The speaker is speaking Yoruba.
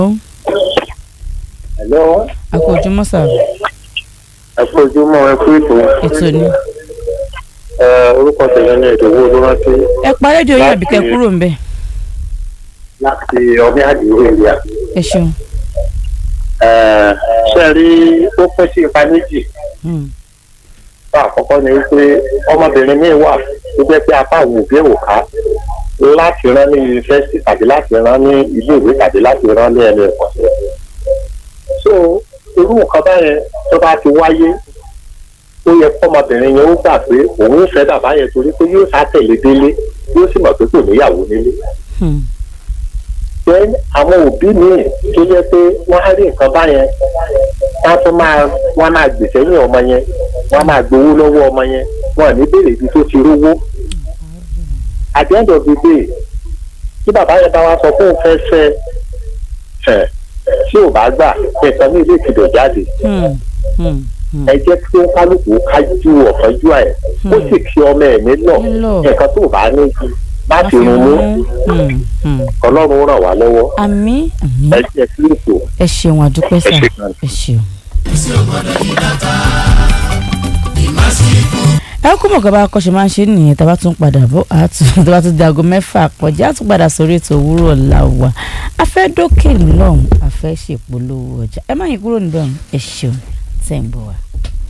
Hello. a kú ojúmọ́ sà ẹ kú ojúmọ́ ẹ kú ètò ètò ni. ẹ orúkọ tẹ̀lé ní ìdòwú olórántí ẹ pa rédíò yín àbí kẹ́ kúrò ń bẹ̀. láti ọdún àdìyẹ ìrìà. ẹ ṣeun. ṣe rí ó pín sí ipa méjì Hmm. fún àkọ́kọ́ ni wípé ọmọbìnrin míì wà tó jẹ́ pé apá àwọn òbí ò ká láti rán ní yunifásitì tàbí láti rán ní ilé ìwé tàbí láti rán ní ẹnu ẹ̀kọ́ṣẹ́. so irú nǹkan báyẹn tó bá ti wáyé ó yẹ kọ́mọbìnrin yẹn ó gbà pé òun ń fẹ́ bàbá yẹn torí pé yóò sátẹ̀lé délé yóò sì mọ̀ pé kò níyàwó nílé. Hmm. then àwọn òbí míì tó yẹ pé wọ́n á rí nǹkan báyẹn wọ́n tún máa wọ́n máa gbèsè ní ọmọ yẹn wọ́n máa gbowó lọ́wọ́ ọmọ yẹn wọ́n ò ní béèrè ibi tó ti rówó. at the end of the day tí bàbá yẹn bá wá sọ fún òun fẹ́ fẹ́ ẹ̀ tí ò bá gbà nǹkan ní ilé ìtìbẹ̀ jáde Hmm. Hmm. Hmm. ẹ jẹ́ kí ó kálukú kájú ọ̀fọ́jú ẹ̀ ó sì kí ọmọ ẹ̀ nílò Nílò. nǹkan tó bá ní ju má Má fi rún mú Hmm. Hmm. ọlọ́run ràn wá lọ́wọ́ àmín àmín ẹ jẹ́ sí ètò. ẹ ṣeun àdúpẹ́ sà Ẹ ṣe gan. ẹ ṣeun. ẹ kú mọ̀ kọ́ bá kọ́ ṣe máa ń ṣe nìyẹn tá a bá tún padà bọ̀ á tún tá a bá tún di aago mẹ́fà kọjá á tún padà sórí ètò òwúrọ̀ ọ̀la wa a fẹ́ dókè lọ́hùn a fẹ́ ṣèpolówó ọjà ẹ má yín kúrò níbẹ̀ ọ̀hún ẹ ṣeun tẹ̀ ń bọ̀ wá.